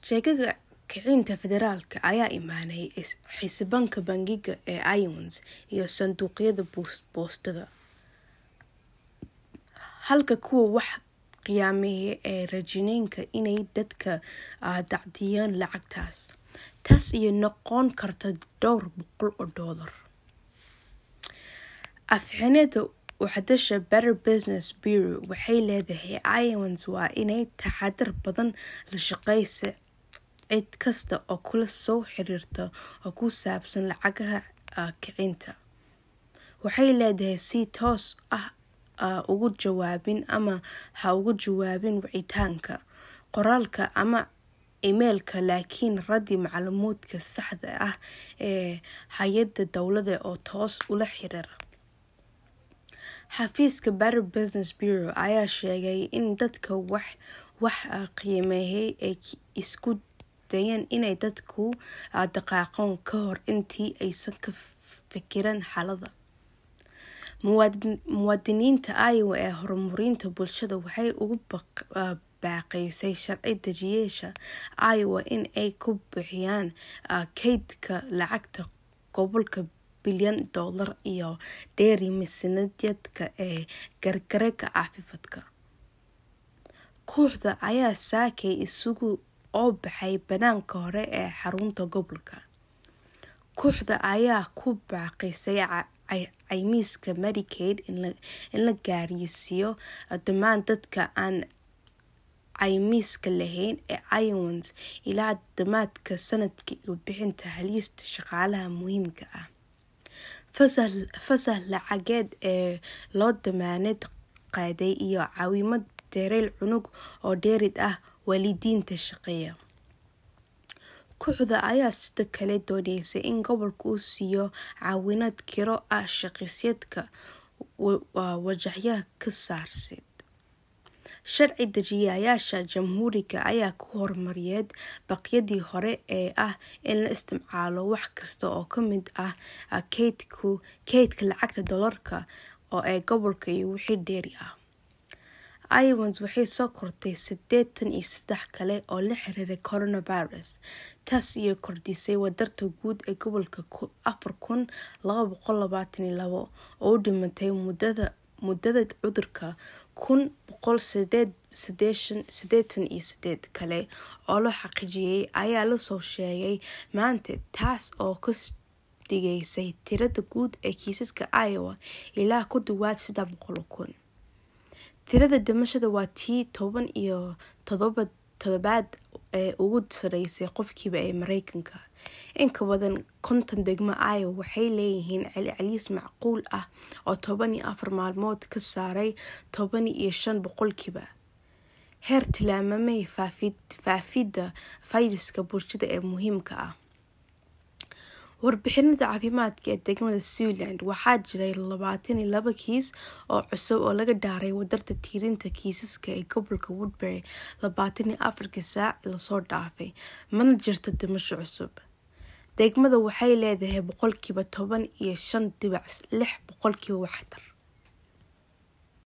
sheegaga kicinta federaalka ayaa imaanay xildhibaanka bangiga ee iowans iyo sanduuqyada boostada halka kuwa wax qiyaameeya ee rajineynka inay dadka dacdiyaan lacagtaas taas iyo noqon karta dhowr boqol oo doolar afxinada waxdasha better business bureau waxay leedahay iowans waa inay taxadar badan la shaqeysa cid kasta oo kula soo xiriirta oo ku saabsan lacagaha kicinta waxay leedahay si toos ah ugu jawaabin ama ha ugu jawaabin wicitaanka qoraalka ama imeilka laakiin radi macluumaadka saxda ah ee hay-ada dowlada oo toos ula xiriira xafiiska better business bureau ayaa sheegay in dadka wax wax qiimeeyay ay isku dayeen inay dadku dhaqaaqoon ka hor intii aysan ka fikirin xaalada muwaadiniinta iowa ee horumarinta bulshada waxay ugu baaqaysay sharci dejiyaasha iowa in ay ku bixiyaan kaydka lacagta gobolka bilyan doolar iyo dheeri miisaaniyadka ee gargaarka caafimaadka kooxda ayaa saakay isugu oo baxay banaanka hore ee xarunta gobolka kooxda ayaa ku baaqaysay caymiska medicaid in la gaarsiiyo dhammaan dadka aan caymiska lahayn ee iowans ilaa dhammaadka sanadka iyo bixinta halista shaqaalaha muhiimka ah fasah lacageed ee loo damaanad qaaday iyo caawimad dareyl cunug oo dheerid ah waalidiinta shaqeeya kooxda ayaa sida kale dooneysay in gobolka uu siiyo caawinad kiro ah shaqisyaedka wajahyaha ka saarsid sharci dejiyayaasha jamhuuriga ayaa ku hormariyeed baqyadii hore ee ah in la isticmaalo wax kasta oo kamid ah keydka lacagta doolarka oo ee gobolka iyo wixii dheeri ah iowans waxay soo kortay sideetan iyo saddex kale oo la xiriiray coronavirus taas iyo kordhisay wadarta guud ee gobolka afar kun laba boqol labaatan iyo labo oo u dhimatay muddada cudurka kun boqol sideetan iyo sideed kale oo la xaqiijiyay ayaa lasoo sheegay maanta taas oo ka dhigaysay tirada guud ee kiisaska iowa ilaa ku dhawaad saddex boqol kun tirada dhimashada waa tii toban iyo todobaad ee ugu sareysay qofkiiba ee mareykanka inka badan konton degmo iowa waxay leeyihiin celceliis macquul ah oo toban iyo afar maalmood ka saaray toban iyo shan boqolkiiba heer tilmaamay faafidda fayraska bulshada ee muhiimka ah warbixinada caafimaadka ee degmada zealand waxaa jiray labaatan iyo laba kiis oo cusub oo laga dhaaray wadarta tiirinta kiisaska ee gobolka woodbury labaatan iyo afarkii saac lasoo dhaafay mana jirta dhimasho cusub degmada waxay leedahay boqolkiiba toban iyo shan dibac lix boqolkiiba waxtar